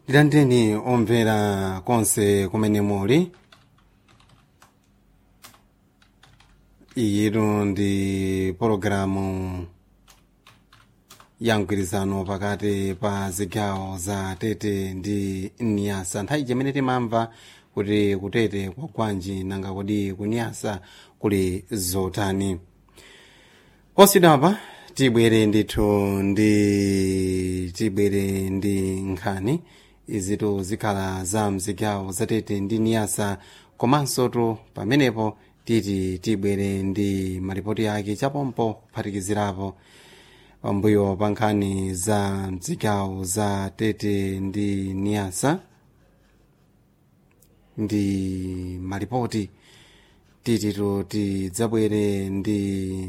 ndilandeni omvera konse kumene muli iyitu ndi pologalamu ya mgwirizano pakati pa zigawo za tete ndi niyasa nthawi chimene timamva kuti kutete kwa gwanji nanga kodi kuniyasa kuli zotani osidapa tibwere ndithu ndi tibwere ndi nkhani izitu zikhala za mzigawo zatete ndi niyasa komanso tu pamenepo titi tibwere ndi malipoti ake chapompo kuphatikizirapo pambuyo pa nkhani za mzigawo za tete ndi niyasa ndi malipoti tititu tidzabwere ndi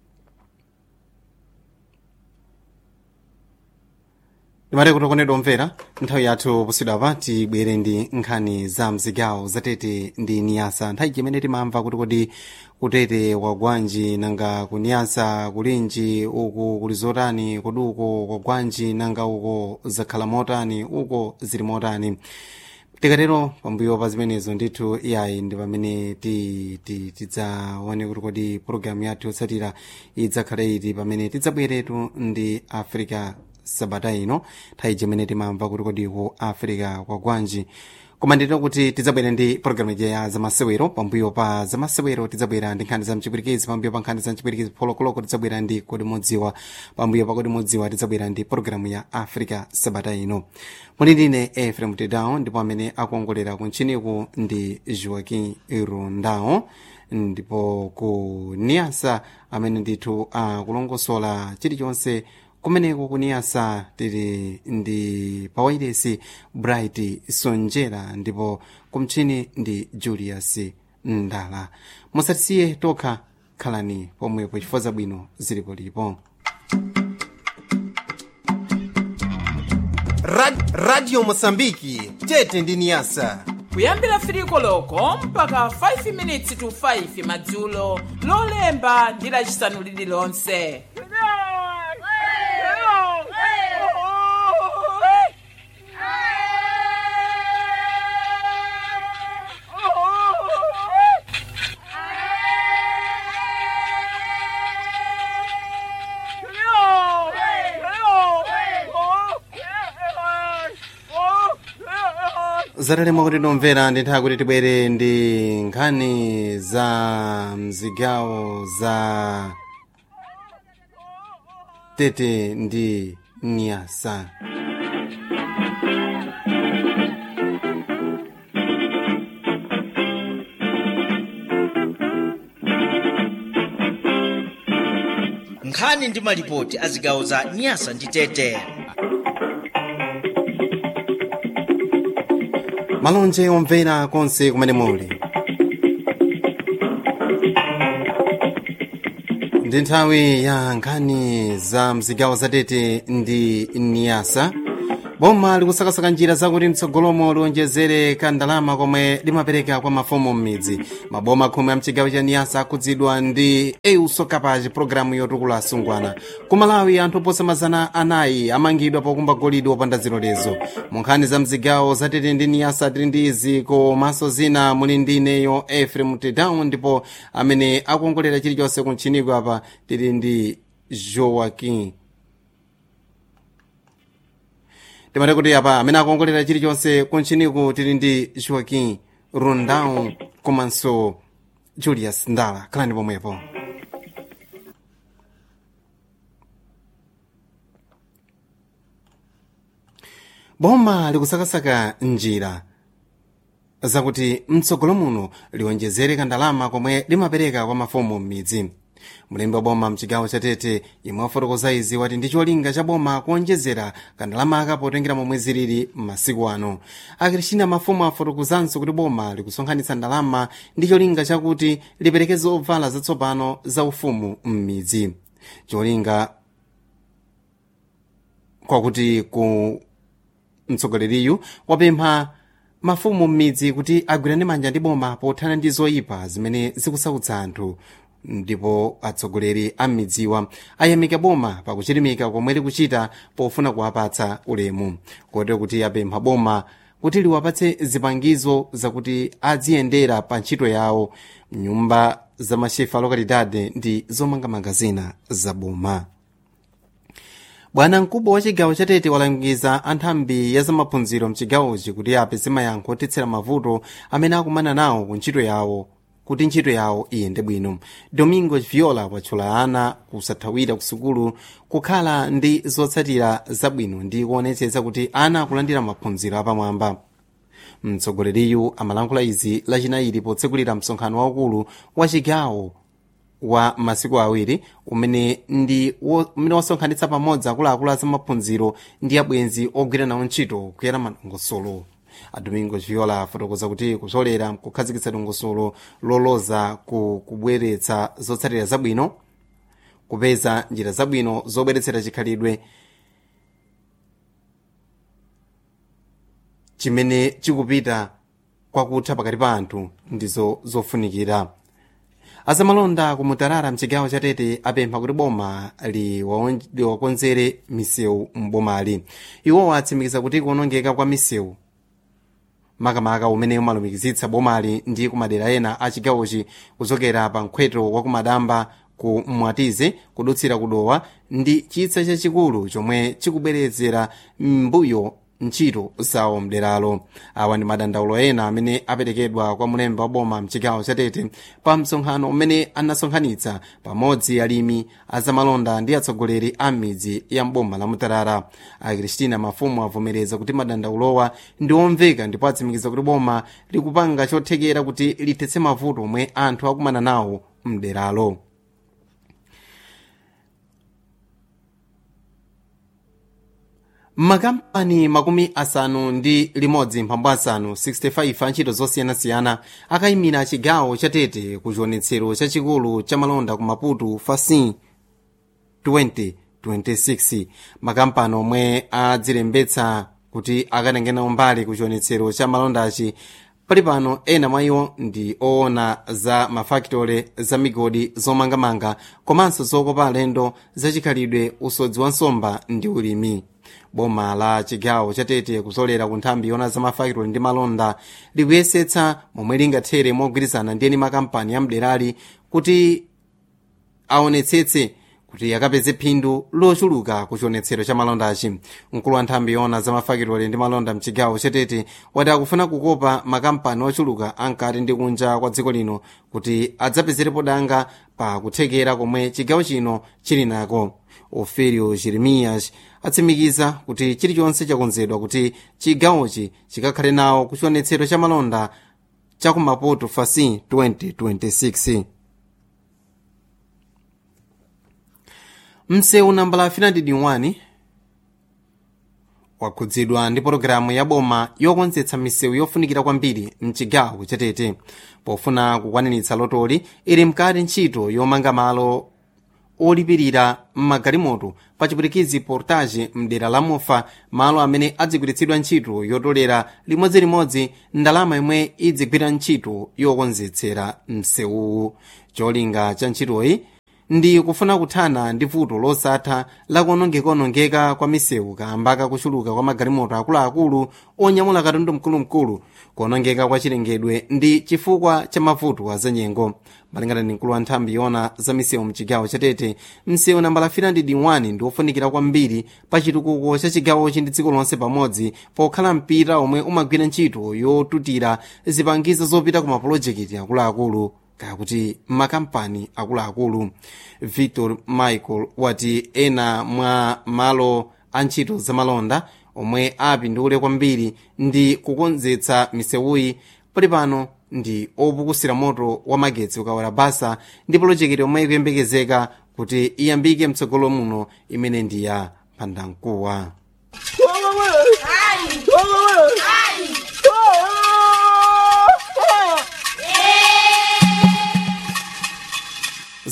timati kuti konedwa omvera nthawi yathu posidwapa tibwere ndi nkhani za mzigawo zatete ndi niyasa nthawi chimene timamva kuti kodi kutete kwa gwanji nanga kuniyasa kulinji uku kuli zotani kodi uko kwa gwanji nanga uko zakhala motani uko zili motani tikatero pambuyo pa zimenezo ndithu iyayi ndi pamene tidzaone kuti kodi pologalamu yathu yotsatira idzakhale iti pamene tidzabweretu ndi africa sabata ino nthawi chimene timamva kuti kodi ku africa kwa gwanji koma ndito kuti tidzabwera ndi pologalamu ija ya zamasewero pambuyo pa zamasewero tidzabwera ndi nkhani za mchipwirikiti pambuyo pa nkhani za mchipwirikiti polokoloko tidzabwera ndi kodi modziwa pambuyo pa kodi modziwa tidzabwera ndi pologalamu ya africa sabata ino muli ndine efrem tedown ndipo amene akuongolera kuntchiniku ndi joaquin rundao ndipo ku niasa amene ndithu akulongosola chilichonse kumeneko kuniyasa tili ndi pawairesi bright sonjera ndipo kumtchini ndi julius ndala musatisiye tokha khalani pomwepo chifukwa zabwino zilipolipo Rad, radio mosambiki tete ndi niyasa kuyambira firiko loko mpaka 5 minutes to 5 madzulo lolemba ndi lacisanu lililonse zatalema kuti tomvera ndi nthawi kuti tibwere ndi nkhani za mzigawo za tete ndi niyasa nkhani ndi malipoti a zigawo za nyasa ndi tete malonje omvera konse kumene muli ndi nthawi ya nkhani za mzigawo zatete ndi niyasa boma likusakasaka njira zakuti mtsogolomo liwonjezere kandalama komwe limapereka kwa mafumu m'midzi maboma khumi a mchigawo cha niyasa akhudzidwa ndi euso kapach pologalamu yotukula asungwana ku malawi anthu oposa mazana anayi amangidwa pokumba golide wopanda zilolezo mu nkhani za mzigawo zatete ndi niyasa tili ndi izi komanso zina muli ndi ineyo efrem tedown ndipo amene akuongolera chilichonse kuntchiniko apa tili ndi joaquin timati kuti apa amene akuongolera chilichonse kuntchiniku tili ndi joaquin rundau komanso julius ndala khalani pomwepo boma likusakasaka njira zakuti mtsogolo muno liwonjezere kandalama komwe limapereka kwa mafumu m'midzi mulembi wa boma mchigawo cha tete imwe wafotokoza izi wati ndi cholinga cha boma kuonjezera kandalamaka potengera momwe zilili m'masiku ano akirishina mafumu afotokozanso kuti boma likusonkhanitsa ndalama ndi cholinga chakuti lipereke zovala zatsopano za ufumu m'midzi cholinga kwakuti ku mtsogoleriyu wapempha mafumu m'midzi kuti agwirane manja ndi boma pothana ndi zoyipa zimene zikusautsa anthu ndipo atsogoleri a midziwa ayamika boma pakuchirimika komwe likuchita pofuna kuwapatsa ulemu kotero kuti apempha boma kuti liwapatse zipangizo zakuti adziyendera pa ntchito yawo mnyumba za mashefa lokalidade ndi zomangamanga zina za boma bwana mkubwa wa chigawo chatete walangiza anthambi ya zamaphunziro mchigawochi kuti apeze mayankho othetsera mavuto amene akumana nawo ku ntchito yawo kuti ntchito yawo iyende bwino domingo viola watchula ana kusathawira ku sukulu kukhala ndi zotsatira zabwino ndi kuonetsetsa kuti ana akulandira maphunziro apamwamba mtsogoleriyu amalankhula izi lachinayi potsekulira msonkhano waukulu wa chigawo wa masiku awiri umene ndi wo- umene wasonkhanitsa pamodzi akuluakulu a zamaphunziro ndi abwenzi ogwira nawo ntchito kuyera madongosolo adomingo viola afotokoza kuti kuzolera kukhazikitsa dongosolo loloza ku kubweretsa zotsatira zabwino kupeza njira zabwino zobweretsera chikhalidwe chimene chikupita kwakutha pakati pa anthu ndizo zofunikira azamalonda kumutarara mchigawo chatete apempha kuti boma liwaon- liwakonzere misewu m'bomali iwo atsimikiza kuti kuonongeka kwa misewu makamaka umene umalumikizitsa bomali ndi kumadera ena a chigawochi kuchokera pa mkhweto wa kumadamba ku mwatize kudutsira kudowa ndi chitsa chachikulu chomwe chikubwerezera mbuyo ntchito zawo mderalo awa ndi madandaulo ena amene aperekedwa kwa mulembe wa boma mchigawo chatete pa msonkhano umene anasonkhanitsa pamodzi alimi azamalonda ndi atsogoleri a midzi ya mboma la mutarara akristina mafumu avomereza kuti madandaulowa ndi omveka ndipo atsimikiza kuti boma likupanga chothekera kuti lithetse mavuto omwe anthu akumana nawo mderalo makampani makumi asanu ndi limodzi mphambu asanu 65 a ntchito zosiyanasiyana akayimira chigawo chatete ku chionetsero chachikulu cha malonda ku maputo fasin 2026 makampani omwe adzilembetsa kuti akatengenawo mbali ku chionetsero cha malondachi pali pano ena mwa iwo ndi oona za mafakitole za migodi zomangamanga komanso zokopa alendo zachikhalidwe usodzi wa nsomba ndi ulimi boma la chigawo chatete kuzolera ku nthambi yona za mafakitole ndi malonda likuyesetsa momwe lingathere mogwirizana ndi eni makampani ya mderali kuti aonetsetse kuti akapeze phindu lochuluka ku chionetsero cha malondachi mkulu wa nthambi yona za mafakitole ndi malonda mchigawo chatete wati akufuna kukopa makampani ochuluka ankati ndi kunja kwa dziko lino kuti adzapezerepo danga pa kuthekera komwe chigawo chino chili nako ofelio jeremiyas atsimikiza kuti chilichonse chakonzedwa kuti chigawochi chikakhale nawo ku chionetsero cha malonda cha ku maputo fasin 2026 msewu nambala 391 wakhudzidwa ndi pologalamu ya boma yokonzetsa misewu yofunikira kwambiri mchigawo chatete pofuna kukwaniritsa lotoli ili mkati ntchito yomanga malo olipirira mmagalimoto pa chipwitikizi portage mdera la mofa malo amene adzigwiritsidwa ntchito yotolera limodzilimodzi ndalama yomwe idzigwira ntchito yokonzetsera msewuwu cholinga cha ntchitoyi ndi kufuna kuthana ndi vuto losatha lakuonongeka kwa misewu kamba kakuchuluka kwa magalimoto akuluakulu onyamula katundu mkulumkulu kuonongeka kwa chilengedwe ndi chifukwa cha mavuto azanyengo malingana ndi mkulu wa nthambi yona za misewu mchigawo chatete msewu nambala 301 ndi wofunikira kwambiri pa chitukuko cha chigawochi ndi dziko lonse pamodzi pokhala mpita omwe umagwira ntchito yotutira zipangizo zopita ku mapulojekiti akuluakulu kakuti makampani akuluakulu victor michael wati ena mwa malo a ntchito zamalonda omwe apindule kwambiri ndi kukonzetsa misewuyi pali pano ndi opukusira moto wa magetsi ukawala basa ndi polojekiti omwe ikuyembekezeka kuti iyambike mtsogolo muno imene ndi ya phandankuwa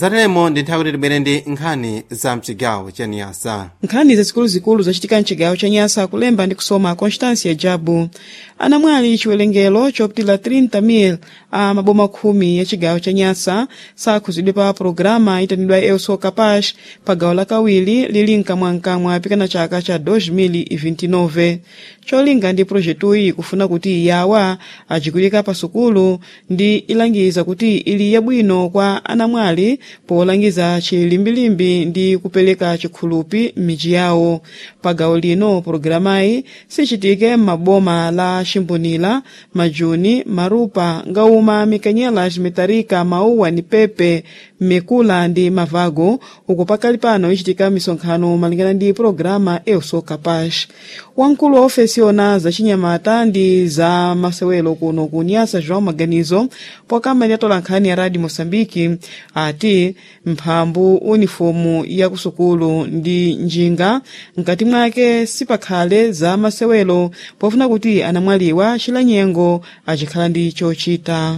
zateremo ndi nthawi kuti tibwere ndi nkhani za mchigawo cha niyasa nkhani zazikuluzikulu zachitika mchigawo cha nyasa kulemba ndi kusoma constância jabu anamwali chiwerengero chopitila 30,000 a maboma khumi ya chigawo cha nyasa sakhuzidwe pa programa itanidwa elso capaz pa gawo lakawiri lili mkamwamkamwa pikana chaka cha 2029 cholinga ndi projektuyi kufuna kuti yawa ajikulika pa sukulu ndi ilangiza kuti ili yabwino kwa anamwali polangiza chilimbilimbi ndi kupereka chikhulupi m'midzi yawo pa gawo lino programayi sichitike m'maboma la chimbunila majuni marupa ngauma mikanyelas mitarika mauwa ni pepe mikula ndi mavago uku pakali pano ichitika misonkhano malingana ndi programa elso capaz wamkulu wa ofesi yona zachinyamata ndi za masewero kuno ku nyasa joão maganizo pokama ndi atola nkhani ya radio moçambique ati mphambu unifomu ya kusukulu ndi njinga mkati mwake sipakhale za masewero pofuna kuti anamwaliwa chilanyengo achikhala ndi chochita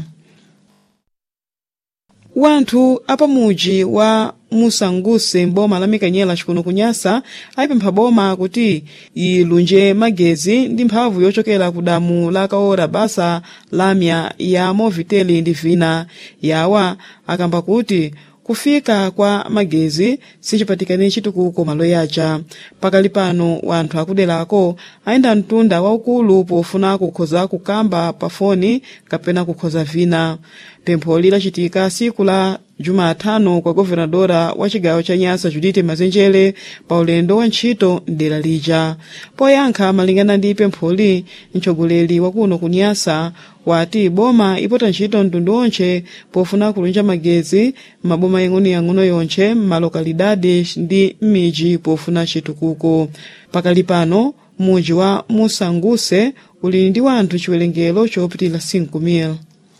wanthu apamuji wa musanguse mboma la mikanyela chikuno kunyasa ayipempha boma kuti ilunje magezi ndi mphamvu yochokera ku damu la kaora basa lamya ya moviteli ndi vina yawa akamba kuti kufika kwa magezi sichipatikane chitukuko malo yacha pakali pano wanthu akuderako ayenda mtunda waukulu pofuna kukhoza kukamba pa foni kapena kukhoza vina pempholi lachitika siku la jumatano kwa governadora wa chigawo cha nyasa judite mazenjere pa ulendo wa ntchito mdera lija poyankha malingana ndi pempholi mtsogoleri wakuno ku nyasa wati boma ipota ntchito mtundu onche pofuna kulunja magezi m'maboma yang'onoyang'ono yonche m'malokalidade ndi m'midzi pofuna chitukuko pakali pano muji wa musanguse uli ndi wanthu chiwerengero chopitila 5,000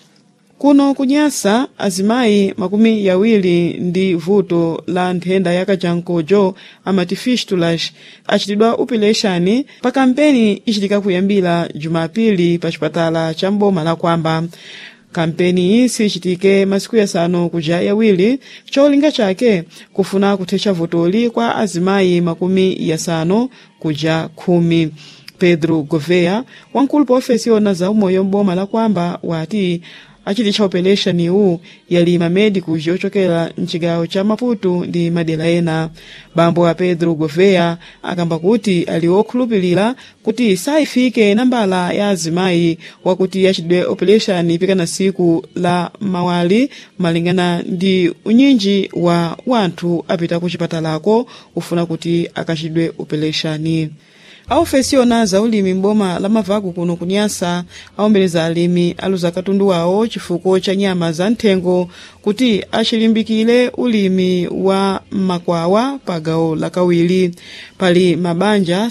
kuno kunyasa azimayi makumi yawiri ndi vuto la nthenda ya kajankojo amati fistulas achitidwa upileshani pa kampeni ichitika kuyambira jumapili pa chipatala cha mboma la kwamba kampeni iyi sichitike masiku yasanu kuja yawiri cholinga chake kufuna kuthetsa vutoli kwa azimayi makumi yasanu kuja khumi pedro govea wamkulu pa ofesi yona za umoyo mboma la kwamba wati achititcha operation iwu yali mamedicus yochokera mchigawo cha maputo ndi madera ena bambo a pedro govea akamba kuti ali okhulupirira kuti sayifike nambala ya azimayi wakuti achidwe operation pikana siku la mawali malingana ndi unyinji wa wanthu apita ku chipatalako ufuna kuti akachidwe operation aofesi yona za ulimi mboma la mavaku kuno kunyasa awombeleza alimi aluza katundu wawo chifukwa cha nyama za nthengo kuti achilimbikire ulimi wa makwawa pa gawo lakawiri pali mabanja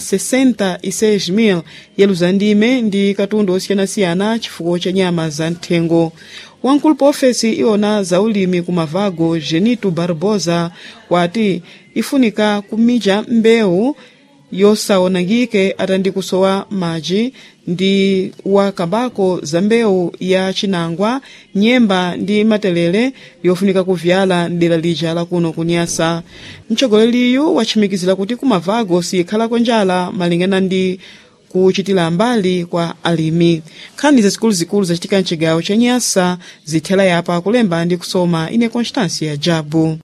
66,000 yaluza ndime ndi katundu osiyanasiyana chifukwa cha nyama za nthengo wamkulu pa ofesi iwona za ulimi ku mavago genito barbosa wati ifunika kumija mbewu yosaonangike atandi kusowa madzi ndi wakambako za mbewu ya chinangwa nyemba ndi matelere yofunika kuvyala mdera lija lakuno kunyasa mtsogoleriyu wachimikizira kuti kumavago sikhalako njala malingana ndi kuchitira mbali kwa alimi nkhani zazikuluzikulu zachitika mchigawo cha nyasa zithela yapa kulemba ndi kusoma ine constância jabu